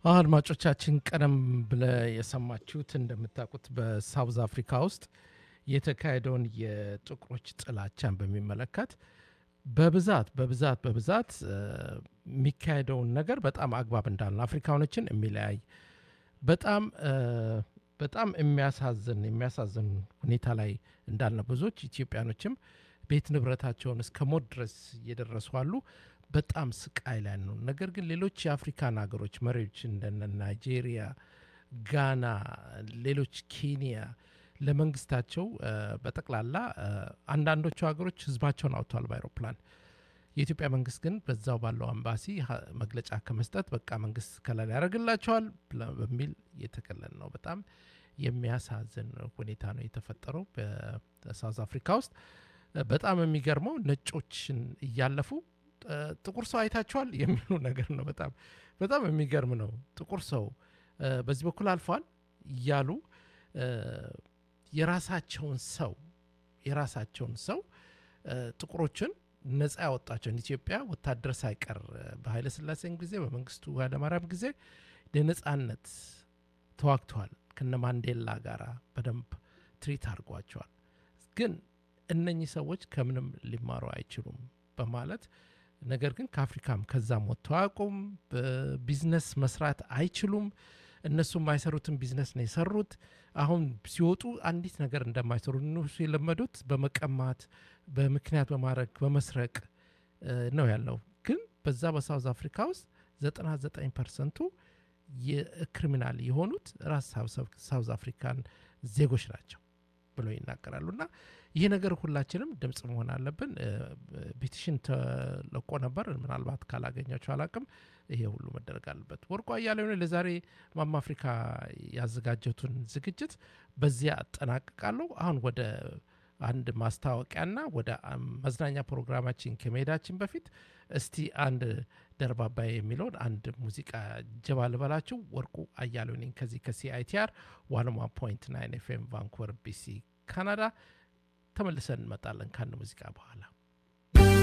አድማጮቻችን ቀደም ብለ የሰማችሁት እንደምታውቁት በሳውዝ አፍሪካ ውስጥ የተካሄደውን የጥቁሮች ጥላቻን በሚመለከት በብዛት በብዛት በብዛት የሚካሄደውን ነገር በጣም አግባብ እንዳለ አፍሪካኖችን የሚለያይ በጣም በጣም የሚያሳዝን የሚያሳዝን ሁኔታ ላይ እንዳለ ብዙዎች ኢትዮጵያኖችም ቤት ንብረታቸውን እስከ ሞት ድረስ እየደረሱ አሉ። በጣም ስቃይ ላይ ነው። ነገር ግን ሌሎች የአፍሪካን ሀገሮች መሪዎች እንደነ ናይጄሪያ፣ ጋና፣ ሌሎች ኬንያ ለመንግስታቸው በጠቅላላ አንዳንዶቹ ሀገሮች ህዝባቸውን አውጥተዋል በአይሮፕላን። የኢትዮጵያ መንግስት ግን በዛው ባለው አምባሲ መግለጫ ከመስጠት በቃ መንግስት ከለላ ያደርግላቸዋል በሚል የተከለል ነው። በጣም የሚያሳዝን ሁኔታ ነው የተፈጠረው በሳውዝ አፍሪካ ውስጥ። በጣም የሚገርመው ነጮችን እያለፉ ጥቁር ሰው አይታችኋል የሚሉ ነገር ነው። በጣም በጣም የሚገርም ነው። ጥቁር ሰው በዚህ በኩል አልፏል እያሉ የራሳቸውን ሰው የራሳቸውን ሰው ጥቁሮችን ነፃ ያወጣቸውን ኢትዮጵያ ወታደር ሳይቀር በኃይለ ሥላሴም ጊዜ በመንግስቱ ኃይለማርያም ጊዜ ለነፃነት ተዋግተዋል። ከነ ማንዴላ ጋር በደንብ ትሪት አድርጓቸዋል። ግን እነኚህ ሰዎች ከምንም ሊማሩ አይችሉም በማለት ነገር ግን ከአፍሪካም ከዛም ወጥተው አያውቁም። በቢዝነስ መስራት አይችሉም። እነሱ የማይሰሩትን ቢዝነስ ነው የሰሩት። አሁን ሲወጡ አንዲት ነገር እንደማይሰሩ እነሱ የለመዱት በመቀማት በምክንያት በማድረግ በመስረቅ ነው ያለው። ግን በዛ በሳውዝ አፍሪካ ውስጥ 99 ፐርሰንቱ የክሪሚናል የሆኑት ራስ ሳውዝ አፍሪካን ዜጎች ናቸው ብለው ይናገራሉ። እና ይህ ነገር ሁላችንም ድምፅ መሆን አለብን። ፔቲሽን ተለቆ ነበር። ምናልባት ካላገኛቸው አላቅም። ይሄ ሁሉ መደረግ አለበት። ወርቁ አያሌው ነኝ። ለዛሬ ማማ አፍሪካ ያዘጋጀቱን ዝግጅት በዚያ አጠናቅቃለሁ። አሁን ወደ አንድ ማስታወቂያና ወደ መዝናኛ ፕሮግራማችን ከመሄዳችን በፊት እስቲ አንድ ደርባባዬ የሚለውን አንድ ሙዚቃ ጀባ ልበላችሁ። ወርቁ አያሌው ነኝ ከዚህ ከሲአይቲአር ዋን ዋን ፖይንት ናይን ኤፍኤም ቫንኩቨር ቢሲ ካናዳ። ተመልሰን እንመጣለን ከአንድ ሙዚቃ በኋላ